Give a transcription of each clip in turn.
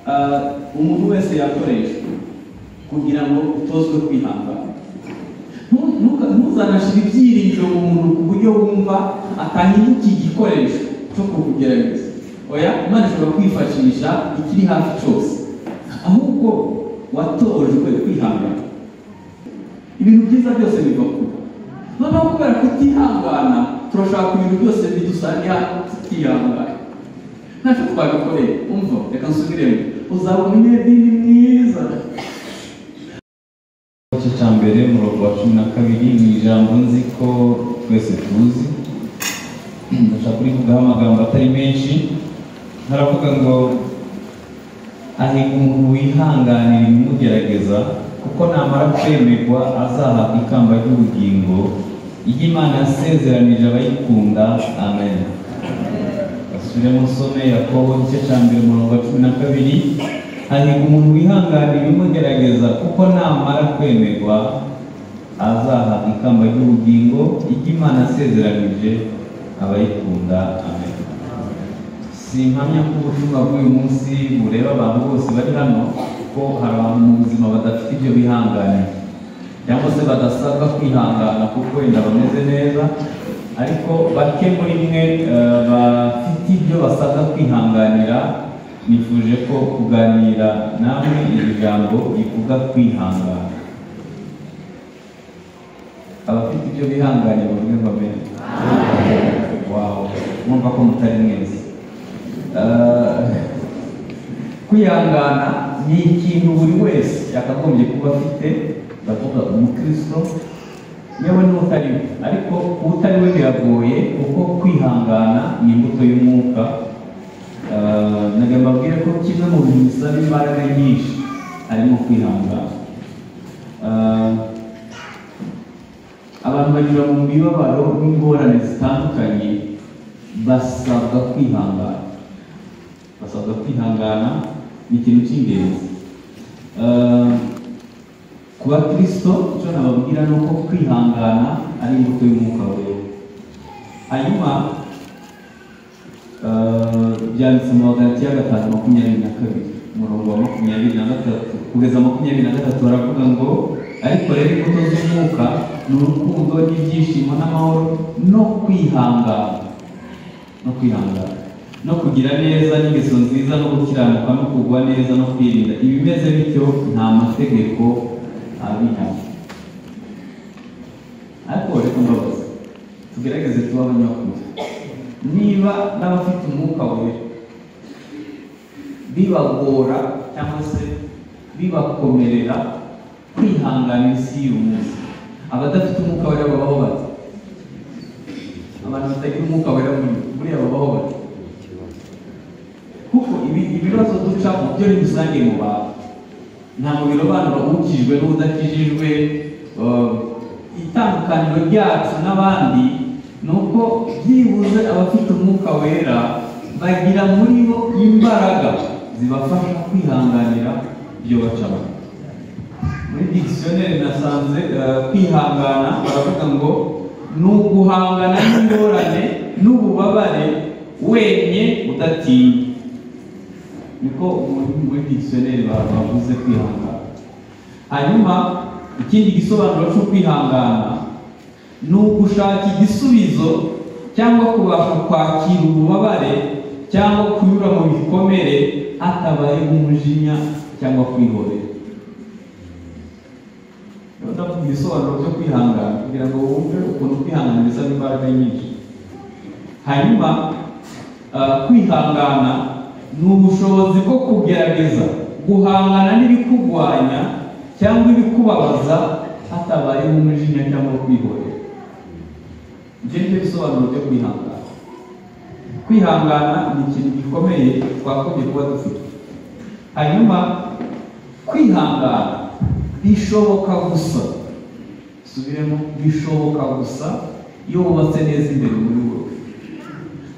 Ah, umuntu wese yakoreshwa kugira ngo utozwe kwihangana Ntu- ntuka- ntuzanashire ibyiringiro mu muntu ku buryo wumva atahinduka igikoresho cyo kukugerageza oya imana ishobora kwifashisha ikiri hafi cyose ahubwo watojwe kwihangana ibintu byiza byose biva kuba noneho kubera kutihangana turashaka ibintu byose bidusangira tutihangana ntacyo twagakoreye umva reka nsubiremo uzabona umunyedini mwiza igice cya mbere umurongo wa cumi na kabiri ni ijambo nzi ko twese tuzi ndashaka kurivugaho amagambo atari menshi haravuga ngo ahiga umuntu wihanganira ibimugerageza kuko namara kwemerwa azahabwa ikamba ry'ubugingo iyo imana yasezeranije abayikunda amen basubire musome yakobo igice cya mbere umurongo wa cumi na kabiri hanyuma umuntu wihanganira ibimugerageza kuko namara kwemerwa azahabwa ikamba ry'ubugingo ijya imana asezeranije abayikunda amen simpamya ko ubutumwa bw'uyu munsi bureba abantu bose bari hano ko hari abantu mu buzima badafite ibyo bihanganiye cyangwa se badasabwa kwihangana kuko wenda bameze neza ariko bake muri mwe eh, bafite ibyo basabwa kwihanganira nifuje ko kuganira namwe iri jambo rivuga kwihangana abafite ibyo bihanganiye bavuge ngo amen wawe mwumva ko mutari mwese Eh, kwihangana ni ikintu buri wese yakagombye kuba afite ndavuga umukristo yewe n'utari we ariko utari we biragoye kuko kwihangana ni imbuto y'umwuka Eh, ntabwo mbabwire ko kimwe mu bintu bisaba imbaraga nyinshi harimo kwihangana Eh, abantu banyura mu mibabaro n'ingorane zitandukanye basabwa kwihangana basabwa kwihangana ni ikintu cy'ingenzi Eh, ku bakristo icyo nababwira ni uko kwihangana ari imbuto y'umwuka wera hanyuma eh, byanditse mu bagalatiya gatanu makumyabiri na kabiri umurongo wa makumyabiri na gatatu kugeza makumyabiri na gatatu baravuga ngo ariko rero imbuto z'umwuka ni urukundo n'ibyishimo n'amahoro no kwihangana no kwihangana no kugira neza n'ingeso nziza no gukiranuka no kugwa neza no kwirinda ibimeze bityo nta mategeko abihana ariko reka mbabaze tugerageze tuba abanyakuri niba n'abafite umwuka wera bibagora cyangwa se bibakomerera kwihangana isi y'uyu munsi abadafite umwuka wera babaho bati abantu batagira umwuka wera muri- buriya babaho bati kuko ibi- ibibazo duca mu byo ni rusange mu bantu ntabwo birobanura ukijwe n'udakijijwe eh, itandukaniro ryacu n'abandi ni uko byibuze abafite umwuka wera bagira muri bo imbaraga zibafasha kwihanganira ibyo bacamo muri dictionnaire nasanze eh, kwihangana baravuga ngo ni uguhangana n'ingorane n'ububabare wenye udatinya niko umuntu muri dictionnaire ba- bavuze kwihangana hanyuma ikindi gisobanuro cyo kwihangana ni ugushaka igisubizo cyangwa kubasha kwakira ububabare cyangwa kunyura mu bikomere hatabaye umujinya cyangwa kwihorera Rero ndavuga ibisobanuro byo kwihangana kugira ngo wumve ukuntu kwihangana bisaba imbaraga nyinshi hanyuma ah, kwihangana ni ubushobozi bwo kugerageza guhangana n'ibikugwanya cyangwa ibikubabaza hatabayeho umujinya cyangwa kwihorera ibyo ni byo bisobanuro byo kwihangana kwihangana ni ikintu gikomeye twagombye kuba dufite hanyuma kwihangana bishoboka gusa subiremo bishoboka gusa iyo wubatse neza imbere muri wowe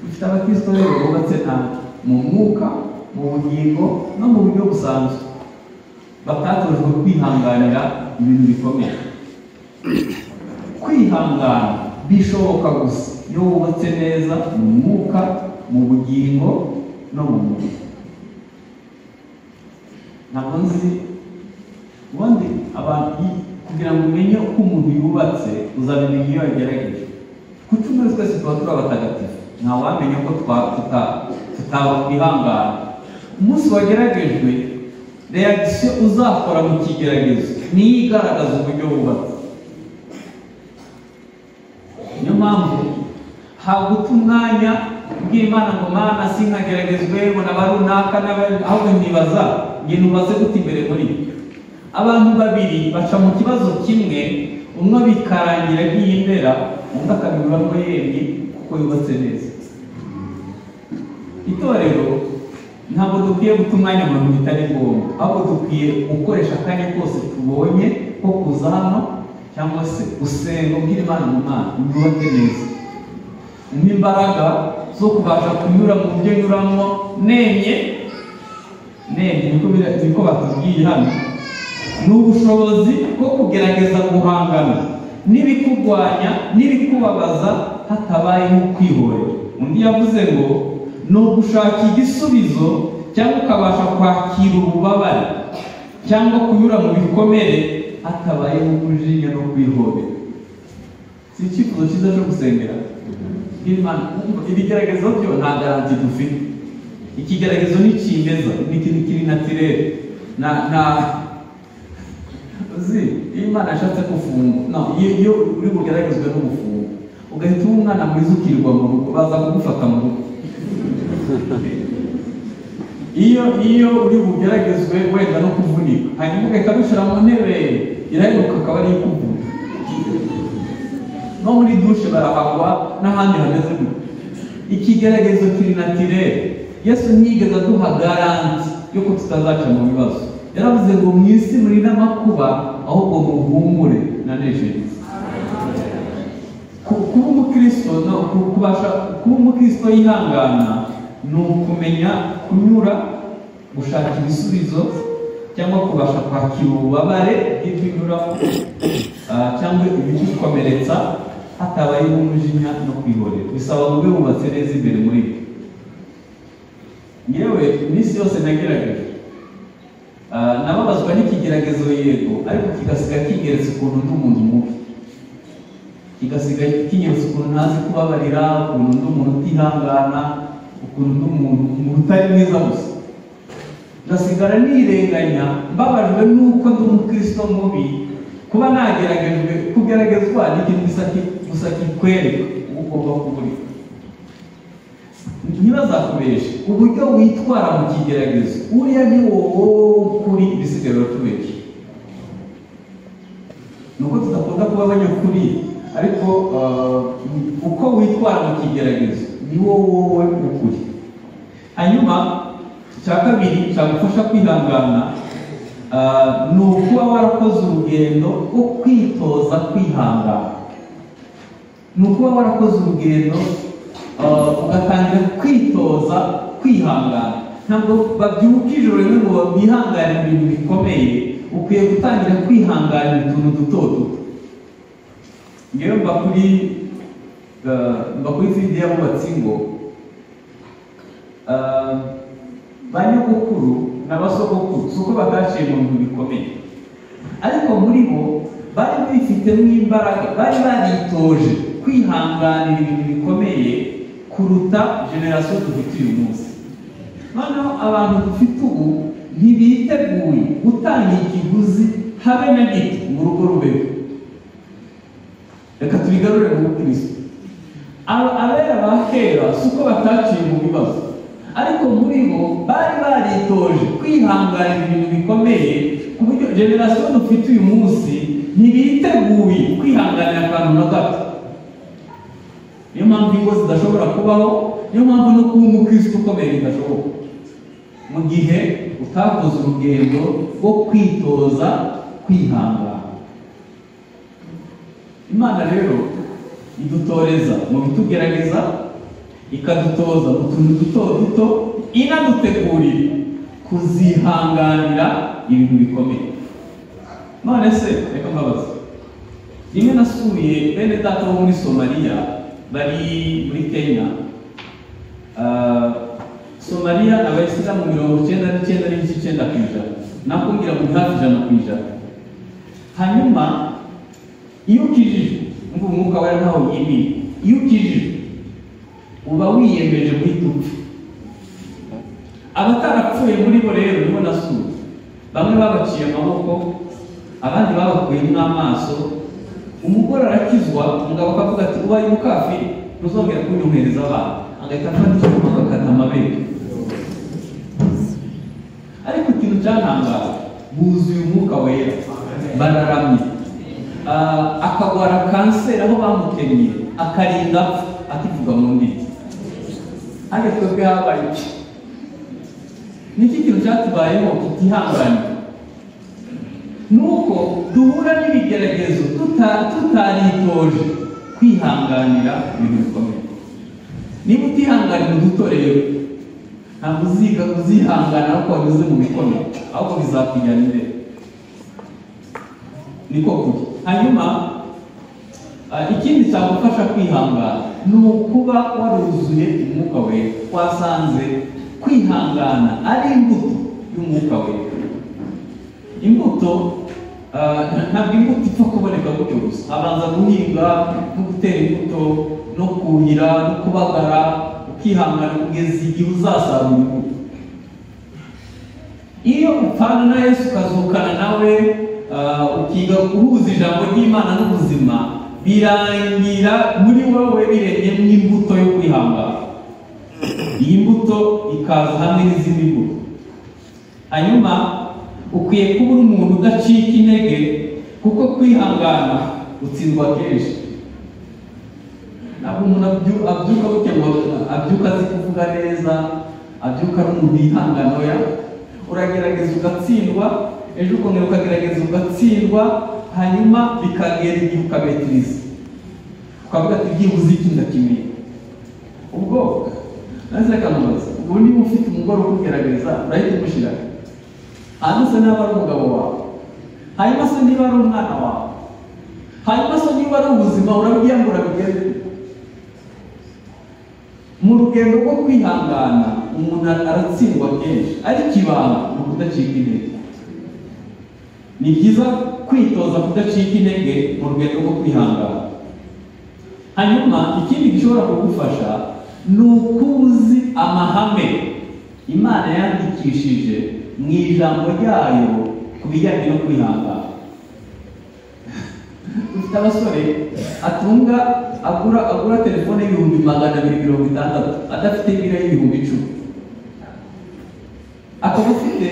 dufite abakristo rero bubatse nabi mu mwuka mu bugingo no mu buryo busanzwe batatojwe kwihanganira ibintu bikomeye kwihangana bishoboka gusa iyo wubatse neza mu mwuka mu bugingo no mu mubiri ntabwo nzi ubundi abantu kugira ngo umenye uko umuntu yubatse uzabimenya iyo yagerageje ku cyumweru twese tuba turi abatagatifu ntawamenya ko twa- tuta- tutakwihangana umunsi wageragejwe reakisiyo uzakora mu kigeragezo niyo igaragaza uburyo wubatse niyo mpamvu haguta umwanya ubwira Imana ngo mana sinkageragezwe ngo naba runaka n'abari ahubwo nibaza ibintu umaze guta imbere muri byo abantu babiri baca mu kibazo kimwe umwe bikarangira nk'iy'indera undi akabibura ngo yemye kuko yubatse neza itorero ntabwo dukwiye guta umwanya mu bintu bitari ngombwa ahubwo dukwiye gukoresha akanya kose tubonye ko kuza hano cyangwa se gusenga ubwira Imana mu Mana yubatse neza umpe imbaraga zo kubasha kunyura mu byo nyuramo nemye nemye niko bira- niko batubwiye hano ni ubushobozi bwo kugerageza guhangana n'ibikugwanya n'ibikubabaza hatabayeho kwihorera undi yavuze ngo ni ugushaka igisubizo cyangwa ukabasha kwakira ububabare cyangwa kunyura mu bikomere hatabayeho kujinya no kwihorera si icyifuzo cyiza cyo gusengera Imana kumva ibigeragezo byo nta garanti dufite ikigeragezo ni kimeza ni ikintu kiri natirere na na uzi iyo Imana ashatse kufunga no iyo iyo uri bugeragezwe n'umufungo ugahita uba umwana mwiza ukirirwa mu rugo baza kugufata mu rugo iyo iyo uri bugeragezwe wenda no kuvunika hanyuma ugahita wishyira mu ntebe iraheruka akaba ari ikuvuna no muri dushe barahagwa n'ahandi hameze gutyo ikigeragezo kiri natirere yesu ntiyigeze aduha garanti yo ko tutazaca mu bibazo yaravuze ngo mu isi muri n'amakuba ahubwo muhumure nanejerize Ku- kuba umukristo no ku- kubasha kuba umukristo yihangana ni ukumenya kunyura gushaka ibisubizo cyangwa kubasha kwakira ububabare bw'ibyunyuramo ah, cyangwa ibigukomeretsa hatabayeho umujinya no kwihorera bisaba ngo ube wubatse neza imbere muri byo yewe iminsi yose nagerageje Ah, nababazwa n'ikigeragezo yego ariko kigasiga kigeretse ukuntu ndi umuntu mubi kigasigaye kinyeretse ukuntu ntazi kubabarira ukuntu ndi umuntu utihangana ukuntu ndi umuntu umuntu utari mwiza gusa ngasigara nirenganya mbabajwe n'uko ndi umukristo mubi kuba nageragejwe kugeragezwa ni ikintu gusa ki- gusa kikwereka uko ugomba kuba uri ntibazakubeshe uburyo witwara mu kigeragezo uriya ni wowe ukuri ibisigaye biratubeshe nuko tudakunda kuba abanyakuri ariko ah, uko witwara mu kigeragezo ni wowe ukuri hanyuma icya kabiri cyagufasha kwihangana ah, ni ukuba warakoze urugendo rwo kwitoza kwihangana ni ukuba warakoze urugendo ah, ugatangira kwitoza kwihangana ntabwo babyuka ijoro rimwe ngo bihanganire ibintu bikomeye ukwiye gutangira kwihanganira utuntu duto duto ngewe mba kuri ah, mba kuri tsindi y'abubatsi ngo ah, ba nyogokuru na ba sogokuru si uko bataciye mu bintu bikomeye ariko muri bo bari bifitemo imbaraga bari baritoje kwihanganira ibintu bikomeye kuruta generasiyo dufite uyu munsi noneho abantu dufite ubu ntibiteguye gutanga ikiguzi habe na gito mu rugo rubeho reka tubigarure mu bukristo Aba- abera ba kera si uko bataciye mu bibazo ariko muri bo bari baritoje kwihanganira ibintu bikomeye ku buryo generasiyo dufite uyu munsi ntibiteguye kwihanganira akantu na gato niyo mpamvu ingo zidashobora kubaho niyo mpamvu no kuba umukristo ukomeye bidashoboka mu gihe utakoze urugendo rwo kwitoza kwihangana imana rero idutoreza mu bitugerageza ikadutoza mu tuntu duto duto inadutegurira kuzihanganira ibintu bikomeye none se reka mbabaza rimwe nasuye bene data bo muri somaliya bari muri kenya Ah, somaliya abayisilamu mirongo icyenda n'icyenda n'igice icyenda ku ijana kubabwira ngo hafi ijana ku ijana hanyuma iyo ukijijwe ngo umwuka wera ntaho yimiye iyo ukijijwe uba wiyemeje guhita upfa abatarapfuye muri bo rero nibo nasuye bamwe babaciye amaboko abandi babakuyemo amaso umugore arakizwa umugabo akavuga ati ubaye umukafiri ntuzongera kunyumhereza abana agahita afata icyuma agakata amabere ariko ikintu cyatangaje buzuye umwuka wera bararamye Ah, akagwara kanseri aho bamutemye akarinda apfa akivuga mu ndimi ariko twebwe habaye iki niki kintu cyatubayeho tutihanganye nuko duhura n'ibigeragezo tuta- tutaritoje kwihanganira ibintu bikomeye niba utihanganira uduto rero ntabwo uziga uzihangana ariko wanyuze mu bikomeye ahubwo bizakujyana imbere niko kuri hanyuma ah, ikindi cyagufasha kwihangana ni ukuba waruzuye umwuka wera wasanze kwihangana ari imbuto y'umwuka wera imbuto ah, ntabwo imbuto ipfa kuboneka gutyo gusa abanza guhinga no gutera imbuto no kuhira no kubagara ukihangana kugeza igihe uzasarura imbuto iyo upfana na yesu ukazukana nawe ah, ukiga guhuza ijambo ry'imana n'ubuzima birangira muri wowe birenye n'imbuto yo kwihangana iyi mbuto ikaza hamwe n'izindi mbuto hanyuma ukwiye kuba uri umuntu udacika intege kuko kwihangana gutsindwa kenshi ntabwo umuntu abyu- abyuka butya ngo abyuka azi kuvuga neza abyuka ari umuntu yihangana oya uragerageza ugatsindwa ejo ukongera ukagerageza ugatsindwa hanyuma bikagera igihe ukabetiriza ukavuga ati byibuze iki ndakimenye ubwo naze akamubaza ubu niba ufite umugore ukugerageza urahita umushyiraho hanyuma se niba ari umugabo wawe hanyuma se niba ari umwana wawe hanyuma se niba ari ubuzima urabwiyambura bigeze mu rugendo rwo kwihangana umuntu aratsindwa kenshi ariko ibanga ni ukudacika intege ni byiza kwitoza kudacika intege mu rugendo rwo kwihangana hanyuma ikindi gishobora kugufasha ni uko uzi amahame imana yandikishije mu ijambo ryayo ku bijyanye no kwihangana dufite abasore atunga agura agura telefone y'ibihumbi magana abiri mirongo itandatu adafite ibiro y'ibihumbi icumi akaba afite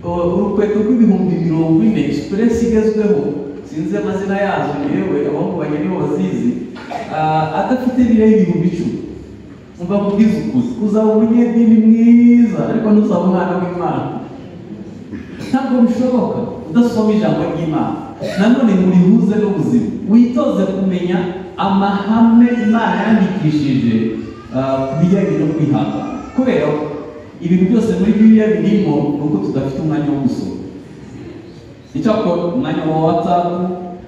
uh, urukweto rw'ibihumbi mirongo ine express igezweho sinzi amazina yazo yewe abahungu banjye nibo bazizi Ah, adafite ibiro y'ibihumbi icumi umva kubwiza ukuri uzaba umunyedini mwiza ariko ntuzaba umwana w'imana ntabwo bishoboka udasoma ijambo ry'imana nanone murihuze n'ubuzima witoze kumenya amahame imana yandikishije ah, ku bijyanye no kwihangana kubera ko ibintu byose muri bibiliya birimo ni uko tudafite umwanya wo gusoma icyakora umwanya wa watsapu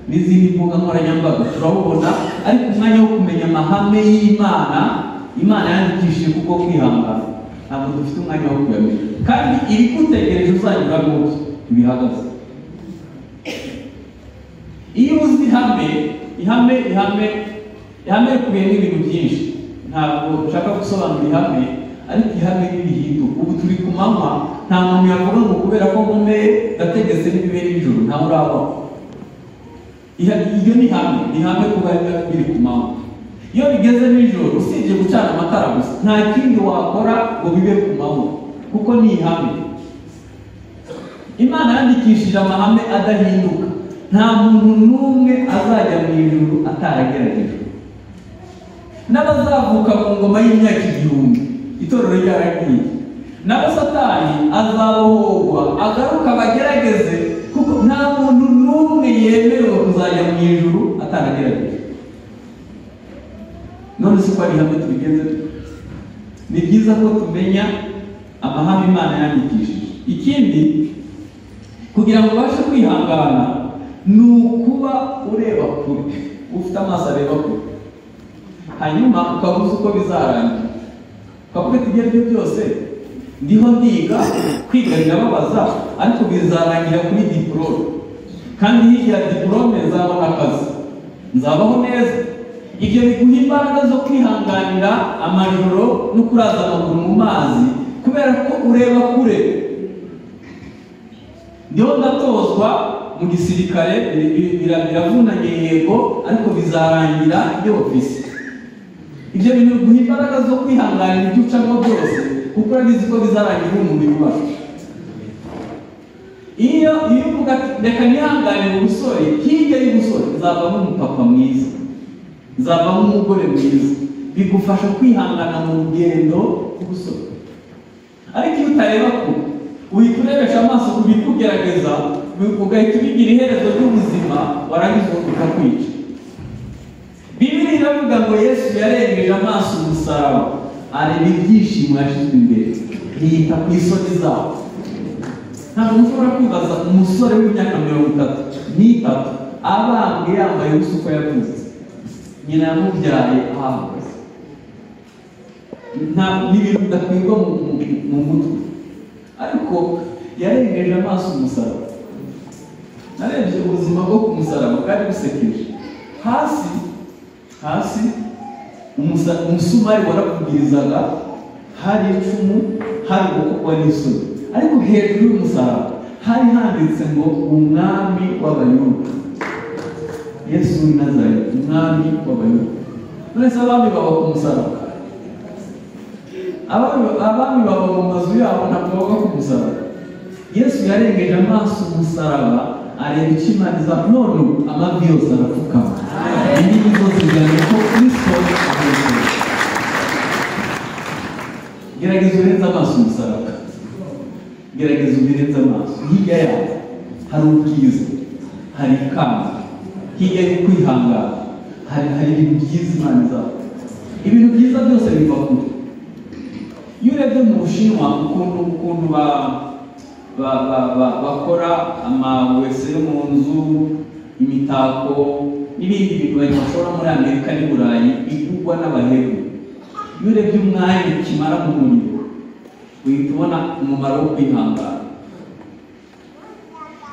n'izindi mbuga nkoranyambaga turabubona ariko umwanya wo kumenya amahame y'imana imana yandikishije kuko kwihangana ntabwo dufite umwanya wo kuyamenya kandi ibigutegereje uzanyuramo ntibihagaze iyo uzi ihame ihame ihame ihame rikubiyemo ibintu byinshi ntabwo nshaka gusobanura ihame ariko ihame n'ibihindu ubu turi ku manywa nta muntu yavuga ngo kubera ko nkomeye ndategetse n'ibibera ijoro ntawe urabaho Iha- iryo ni ihame ni ihame kuba biba biri ku manywa iyo bigeze nijoro usibye gucana amatara gusa nta kindi wakora ngo bibe ku manywa kuko ni ihame imana yandikishije amahame adahinduka nta muntu n'umwe azajya mu ijuru atarageragejwe n'abazavuka mu ngoma y'imyaka igihumbi itorero ryaragiye n'abasatani azabohorwa agaruka abagerageze kuko nta muntu n'umwe yemerewe kuzajya mu ijuru ataragerageje none si ko ari hamwe tubigenze dute? ni byiza ko tumenya amahame imana yandikishije ikindi kugira ngo ubashe kwihangana ni ukuba ureba kure ufite amaso areba kure hanyuma ukabuza uko bizarangira ukavuga ati ibyo ari byo byose ndiho ndiga kwiga birababaza ariko bizarangira kuri diporome kandi hirya ya diporome nzabona akazi nzabaho neza ibyo biguha imbaraga zo kwihanganira amajoro no kuraza amaguru mu mazi kubera ko ureba kure ndiho ndatozwa mu gisirikare bi- bi- bira- biravunanye yego ariko bizarangira iyo ofisi ibyo bintu biguha imbaraga zo kwihanganira ibyo ucamo byose kuko urabizi ko bizarangira uri umubiri wacu iyo iyo uvuga ati reka nihanganire ubusore hirya y'ubusore nzavamo umupapa mwiza nzavamo umugore mwiza bigufasha kwihangana mu rugendo rw'ubusore ariko iyo utareba ku uhita urebesha amaso ku bikugerageza ugahita ubigira iherezo ry'ubuzima warangiza ukakwica bibiri iravuga ngo yesu yarengeje amaso umusaraba areba ibyishimo yashyizwe imbere yita ku isoni zabo ntabwo mushobora kwibaza umusore w'imyaka mirongo itatu n'itatu abambwe yambaye ubusa uko yavutse nyina yamubyaye ahahagaze nta n'ibintu bidakwirwa mu, mu, mu mutwe ariko yarengeje amaso umusaraba narebye ubuzima bwo ku musaraba bwari busekeje hasi hasi umusa- umusumari warakubwirizaga hari icumu hari ukuboko kwa n'isoni ariko hejuru y'umusaraba hari handitse ngo umwami w'abayuda yesu w'i nazareti umwami w'abayuda nonese abami baba ku musaraba abami abami baba mu mazu yabo ntabwo baba ku musaraba yesu yarengeje amaso umusaraba areba ikimani za none ubu amavi yose arapfukama indimi zose zigaragaza ko kristo ahetse gerageza urenze amaso umusaraba gerageza ubirenze amaso hirya yawo hari ubwiza hari ikamba hirya yo kwihangana hari hari ibintu byiza imana zawe ibintu byiza byose biva kure iyo urebye mu bushinwa ukuntu ukuntu ba ba ba ba bakora amawese yo mu nzu imitako n'ibindi bintu bashora muri amerika n'i burayi bigurwa n'abahemu iyo urebye umwanya kimara mu muriro uhita ubona umumaro wo kwihangana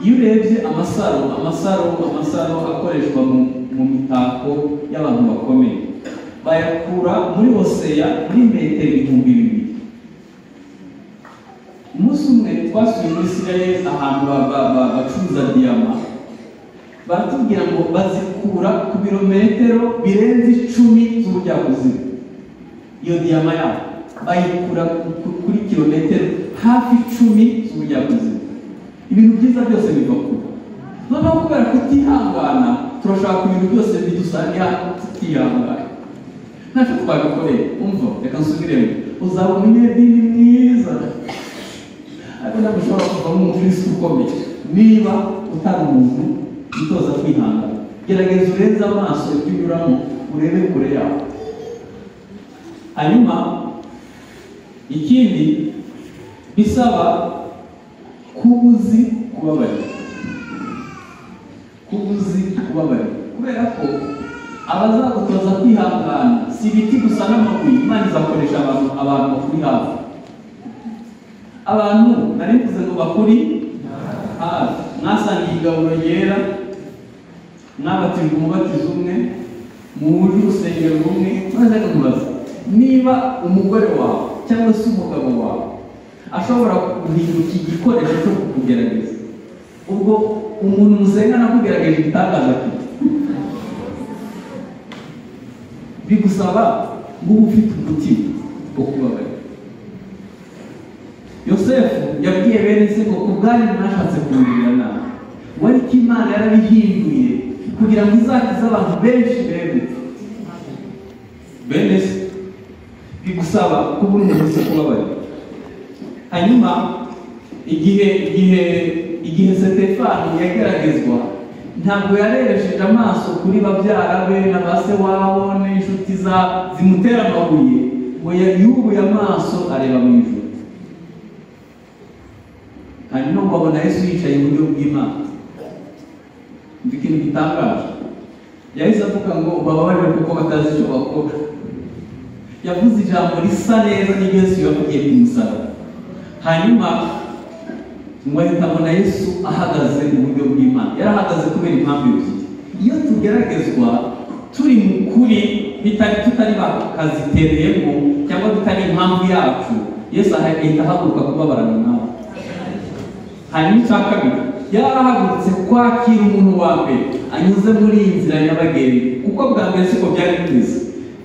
iyo urebye amasaro amasaro amasaro akoreshwa mu, mu mitako y'abantu bakomeye bayakura muri hoseya muri metero ibihumbi bibiri umunsi umwe twasuye muri isirayeli ahantu ba- ba- ba- bacuruza diyama baratubwira ngo bazikura ku birometero birenze icumi z'ubujyakuzimu iyo diyama yabo bayikura ku- ku- kuri kilometero hafi icumi z'ubujyakuzimu ibintu byiza byose biva kure noneho kubera kutihangana turashaka ibintu byose bidusangira tutihangana ntacyo twabikoreye umva reka nsubiremo uzabona umunyedini mwiza ariko ntabwo ushobora kuvamo umukirisitu ukomeye niba utari umuntu witoza kwihangana gerageza urenze amaso ibyo unyuramo urebe kure yawe hanyuma ikindi bisaba kuba uzi kubabarira kuba uzi kubabarira kubera ko abazagutoza kwihangana si ibiti gusa n'amabuye imana izakoresha abantu abantu bakuri hafi abantu nari mvuze ngo bakuri hafi mwasangiye igaburo ryera mwabatijwe umubatizo umwe muhuje urusengero rumwe maze kumubaza niba umugore wawe cyangwa se umugabo wawe ashobora guhinduka igikoresho cyo kukugerageza ubwo umuntu musengana akugerageje igitangaza afite bigusaba nguba ufite umutima wo kubabarira yosefu yabwiye bene se ngo ubwanyu mwashatse kumugirira nabi ngo ariko imana yarabihinduye kugira ngo izakize abantu benshi bemetse bene se bigusaba kuba uri umuntu wese kubabarira hanyuma igihe igihe igihe setefani yageragezwa ntabwo yareresheje amaso kuri babyara be na ba se wabo n'inshuti za zimutera amabuye ngo ya- yubuye amaso areba mu ijuru hanyuma ngo abona yesu yicaye iburyo bw'imana umva ikintu gitangaje yahise avuga ngo bababarire kuko batazi icyo bakora yavuze ijambo risa neza n'ibyo yesu yavugiye ku musaraba hanyuma ngo ahita abona yesu ahagaze mu buryo bw'imana yari ahagaze kubera impamvu ebyiri iyo tugeragezwa turi mu kuri bitari tutari bakazitereyemo cyangwa tutari impamvu yacu yesu ahita ahaguruka kubabarana nawe hanyuma icya kabiri yari arahagurutse kwakira umuntu wa mbere anyuze muri iyi nzira nyabagendwa kuko bwa mbere siko byari bimeze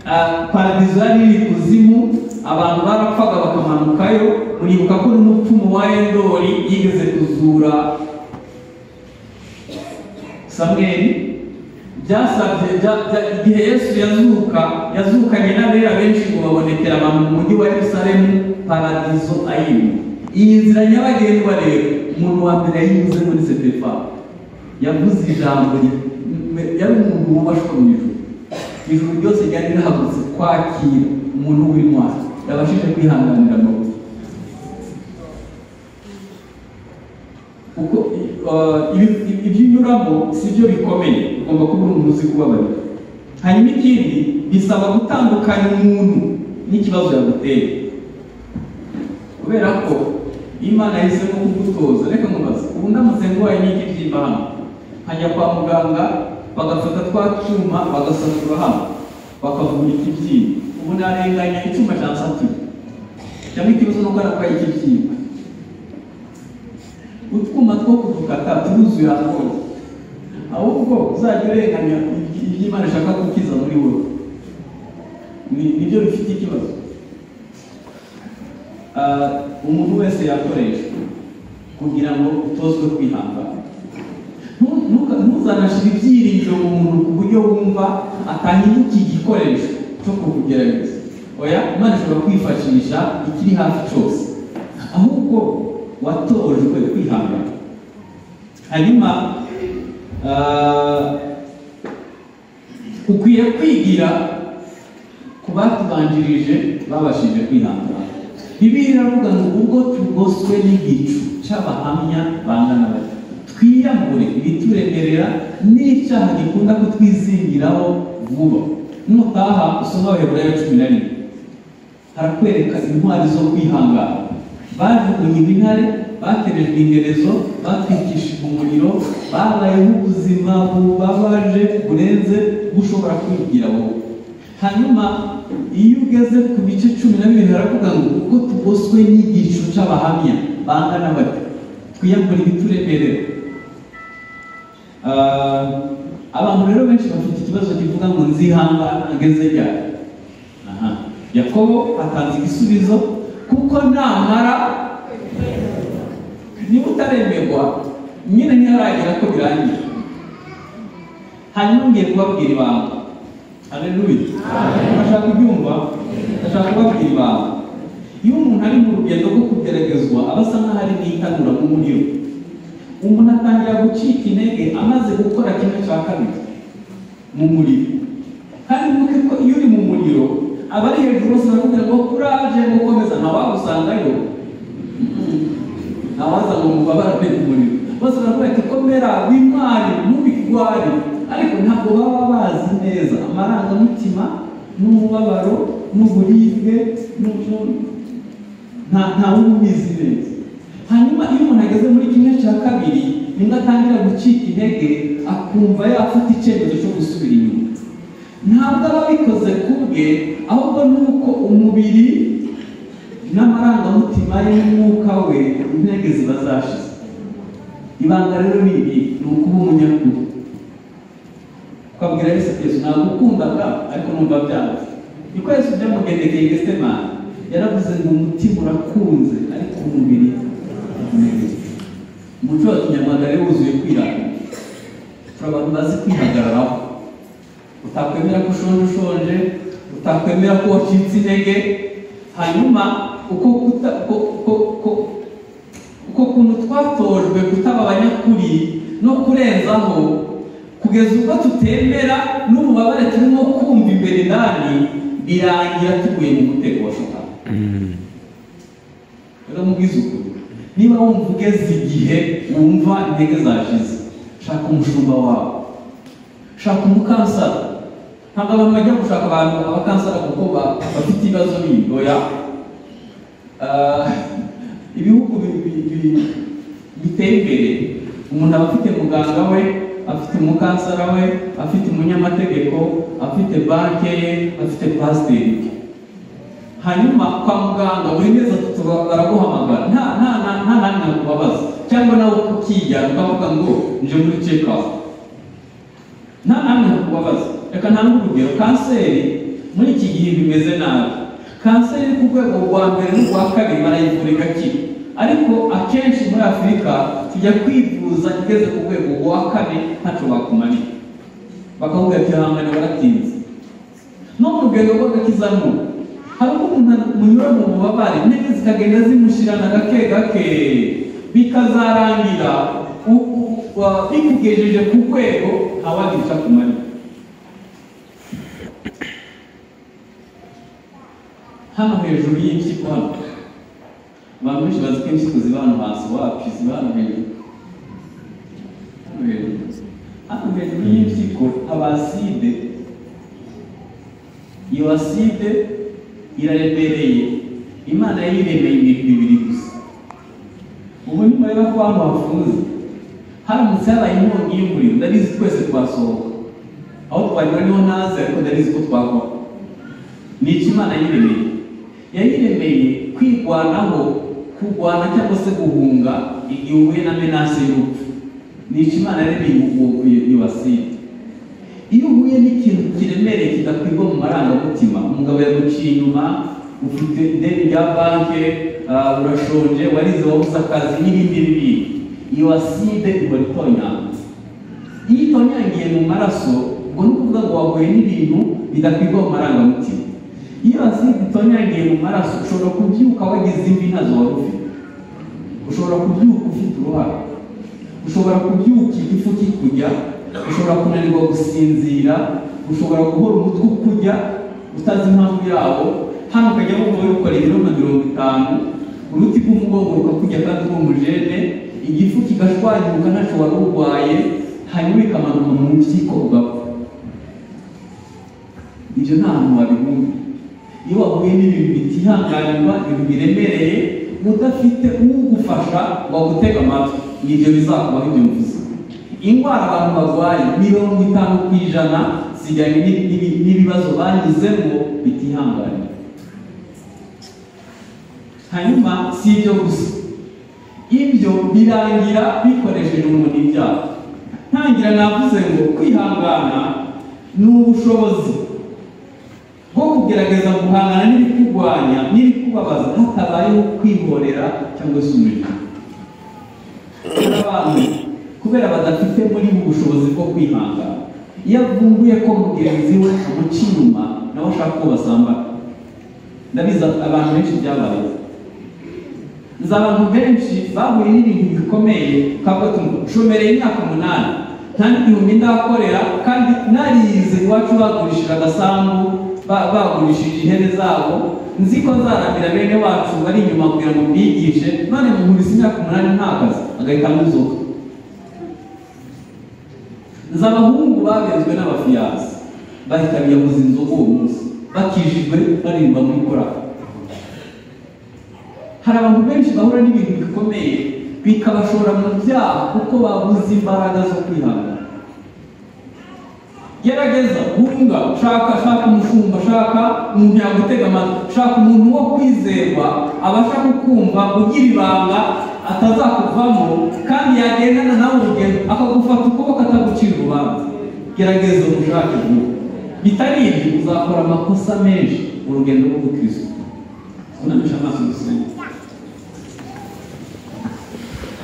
Ah, paradizo yari iri kuzimu abantu barapfaga bakamanukayo muribuka ko n'umupfumu wa endori yigeze kuzura samweli byasabye bya- bya- igihe yesu yazuka yazukanye n'abera benshi ngo babonekera abantu mu mujyi wa yerusalemu paradizo ayirimo iyi nzira nyabagendwa rero umuntu wa mbere yayinyuze muri setefani yavuze ijambo ri- m- yari umuntu wubashwe mu ijuru ijuru ryose ryari rihagurutse kwakira umuntu w'intwari yabashije kwihanganira amabuye kuko uh, ibi- ibi- ibyo unyuramo si byo bikomeye ugomba kuba uri umuntu uzi kubabarira hanyuma ikindi bisaba gutandukanya umuntu n'ikibazo yaguteye kubera ko iyo imana yahisemo kugutoza reka mubaze ubu ndamutse ndwaye n'iki byimba hano nkajya kwa muganga bagafata twa cyuma bagasatura hano bakavura ikibyimba ubu narenganya icyuma cyansatuye cyangwa ikibazo nuko narwaye ikibyimba utwuma two kudukata turuzuye ahantu hose ahubwo uzajya urenganya ibyo imana ishaka gukiza muri wowe Ni- nibyo bifite ikibazo Ah, umuntu wese yakoreshwa kugira ngo utozwe kwihangana Nu- nuka- ntuzanashire ibyiringiro mu muntu ku buryo wumva atahinduka igikoresho cyo kukugerageza oya imana ishobora kwifashisha ikiri hafi cyose ahubwo watojwe kwihangana hanyuma ah, ukwiye kwigira ku batubanjirije babashije kwihangana bibiri iravuga ngo ubwo tugoswe n'igicu cy'abahamya bangana bati twiyambure ibituremerera n'icyaha gikunda kutwizingiraho vuba nutaha usoma abaheburayo cumi na rimwe harakwereka intwari zo kwihangana bajugunye intare baterejwe ingerezo batwikishije umuriro babayeho ubuzima bubabaje burenze bushobora kwigira wowe hanyuma iyo ugeze ku bice cumi na bibiri haravuga ngo ubwo tugoswe n'igicu cy'abahamya bangana bati twiyambura ibituremerera Ah, abantu rero benshi bafite ikibazo kivuga ngo nzihangana ageze ryari Aha. yakobo atanze igisubizo kuko namara niba utaremerwa nyine ntiharagera ko birangira hanyuma ngiye kubabwira ibanga haleluya urashaka kubyumva ndashaka kubabwira ibanga iyo umuntu ari mu rugendo rwo kugeragezwa aba asa nkaho ari n'itanura mu muriro umuntu atangira gucika intege amaze gukora kimwe cya kabiri mu muriro kandi nuko ko iyo uri mu muriro aba ari hejuru bose barakubwira ngo kuraje gukomeza ntawagusangayo ntawaza ngo mubabarane mu muriro bose barakubwira ati komera wimwari ntubirware ariko ntabwo baba bazi neza amarangamutima n'umubabaro n'uburibwe n'u- n'u- nta ntawe ubizi neza hanyuma iyo umuntu ageze muri kimwe cya kabiri nibwo atangira gucika intege akumva yafata icyemezo cyo gusubira inyuma ntabwo aba abikoze ku bwe ahubwo ni uko umubiri n'amarangamutima ye n'umwuka we intege ziba zashize ibanga rero ni ibi ni ukuba umunyakuri ukabwira yesu ati yesu ntabwo ukundaga ariko numva byanze niko yesu byamugendekeye gesemani yaravuze ngo umutima urakunze ariko umubiri unaniwe. umuco wa kinyarwanda rero wuzuye kwirata turi abantu bazi kwihagararaho utakwemera ko ushonje ushonje utakwemera ko wacitse intege hanyuma uko kuta ko- ko- ko- uko kuntu twatojwe kutaba abanyakuri no kurenzaho kugeza ubwo tutemera n'ububabare turimo kumva imbere ndani birangira tuguye mu mutego wa satani rero mubwize ukuri niba wumva ugeze igihe wumva intege zashize shaka umushumba wawe shaka umukansara ntabwo abantu bajya gushaka abantu abakansara kuko ba- bafite ibibazo bindi oya Ah, ibihugu bi- bi- bi- biteye imbere umuntu aba afite muganga we afite umukansara we afite umunyamategeko afite banki ye afite pasiteri hanyuma kwa muganga buri mezi atatu ba- baraguhamagara nta nta nta nta nani nakubabaza cyangwa nawe ukijyana ukavuga ngo nje muri check up nta nani nakubabaza reka ntange urugero kanseri muri iki gihe bimeze nabi kanseri ku rwego rwa mbere n'urwa kabiri barayivura igakira ariko akenshi muri afurika tujya kwivuza igeze ku rwego rwa kane ntacyo bakumarira bakakubwira ati hangane baratinze no mu rugendo rw'agakizamo hari ubwo umuntu munyura mu bubabare intege zikagenda zimushirana gake gake bikazarangira u- u- wa- bikugejeje ku rwego abagica ku manywa hano hejuru y'impyiko hano abantu benshi bazi ko impyiko ziba hano hasi wapi ziba hano hejuru hano hejuru hano hejuru y'impyiko haba aside iyo aside iraremereye imana yayiremeye ibintu bibiri gusa ubu nyuma rero ko abantu bafunze haramutse habaye inkongi y'umuriro ndabizi twese twasohoka aho twanyura niho ntazi ariko ndabizi ko twakora ni iki imana yiremeye yayiremeye kwirwanaho kurwana cyangwa se guhunga igihe uhuye na menase y'urupfu ni iki imana yaremeye ubu- iyo iyo aside iyo uhuye n'ikintu kiremereye kidakwirwa mu marangamutima umugabo yaguciye inyuma ufite ideni rya banki ah, urashonje warize wabuze akazi n'ibindi n'ibindi iyo aside iba itonyanze iyo itonyangiye mu maraso ubwo ni ukuvuga ngo wahuye n'ibintu bidakwirwa mu marangamutima iyo aside itonyangiye mu maraso ushobora kubyuka wagize imvi ntazo wari ufite ushobora kubyuka ufite uruhara ushobora kubyuka igifu kikujya ushobora kunanirwa gusinzira ushobora guhora umutwe ukujya utazi impamvu yawo hano ukajya wumva uri gukora ibiro nka mirongo itanu uruti rw'umugongo rukakujya kandi rw'umujene igifu kigashwanyuka ntacyo wari urwaye hanyuma ikamanuka mu mpyiko ugapfa ibyo nta hantu wabibumva iyo wahuye n'ibintu bitihanganirwa ibintu biremereye udafite ugufasha wagutega amatwi nibyo bizakubaho ibyo mvuze indwara abantu barwaye mirongo itanu ku ijana zijyanye n'ibi- n'ibi- n'ibibazo banyuzemo bitihanganirwa hanyuma si ibyo gusa ibyo birangira bikoresheje umuntu ibyaha ntangira navuze ngo kwihangana ni ubushobozi bwo kugerageza guhangana n'ibikukurwanya n'ibikubabaza hatabayeho kwihorera cyangwa se umuriro hari abantu kubera badafite muri bo ubushobozi bwo kwihangana iyo avumbuye ko mugenzi we amuca inyuma nawe ashaka ko basambana ndabizi abantu benshi byabayeho nzi abantu benshi bahuye n'ibintu bikomeye ukavuga ati nshomereye imyaka umunani nta n'igihumbi ndakorera kandi narize iwacu bagurishije agasambu ba- bagurishije ihene zabo nzi ko nzaramira bene wacu bari inyuma kugira ngo mbigishe none muhuriza imyaka umunani nta kazi agahita amuzuka nzi abahungu babenzwe n'abafiyanse bahita biyabuza inzoga uwo munsi bakijijwe baririmba muri korali hari abantu benshi bahura n'ibintu bikomeye bikabashora mu byaha kuko babuze imbaraga zo kwihangana gerageza hunga shaka shaka umushumba shaka umuntu yagutega amatwi shaka umuntu wo kwizerwa abasha kukumva ugira ibanga atazakuvamo kandi yagendana nawe urugendo akagufata ukuboko atagucira urubanza gerageza umushake vuba bitari ibyo uzakora amakosa menshi mu rugendo rwo gukirisitu unamisha amaso gusenga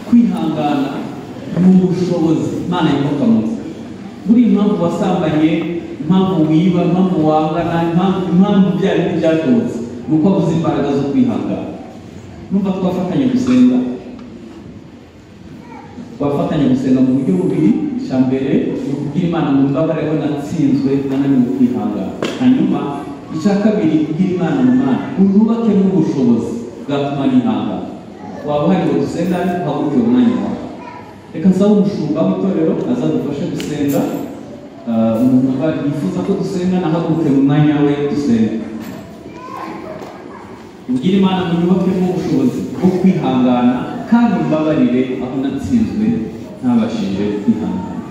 kwihangana ni ubushobozi imana yubaka munsi buri impamvu wasambanye impamvu wiba impamvu wangana impamvu impamvu ibyo ari byo byatobotse ni uko wabuze imbaraga zo kwihangana numva twafatanya gusenga twafatanya gusenga mu buryo bubiri icya mbere ni ukubwira imana mu mbabare ko natsinzwe nananiwe kwihangana hanyuma icya kabiri kubwira imana mu mana uyubake n'ubushobozi bwatuma nihangana waba uhari ngo dusenga uhaguruke umwanya wawe reka nsaba umushumba w'itorero azadufashe gusenga Ah, umuntu wumva yifuza ko dusenga nahaguruke mu mwanya we dusenga ubwire imana mu nyubake n'ubushobozi bwo kwihangana kandi umbabarire aho natsinzwe ntabashije kwihangana